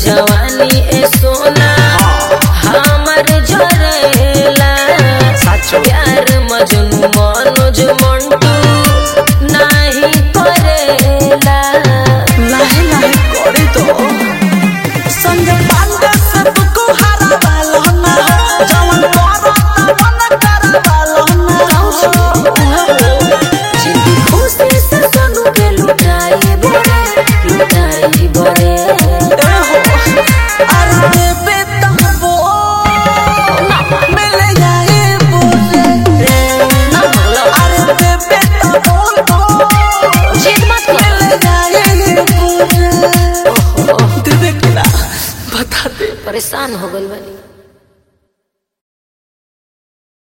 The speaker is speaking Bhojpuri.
जवानी ए सोना हमर जरेला साचो प्यार मजनू मनोज मंटू नाही करेला लाहे लाहे करे तो संजय पांडे से तुको हरा वाला ना जवन करो तवन कर वाला ना जिंदगी खुशी से सोनू के लुटाई बड़े लुटाई बड़े ए हो अरे बेबे तबो मिल जाए बोले ना बोलो अरे बेबे तबो जिद मत कर मिल जाए बोले दे दे ना बता दे परेशान हो गइल बानी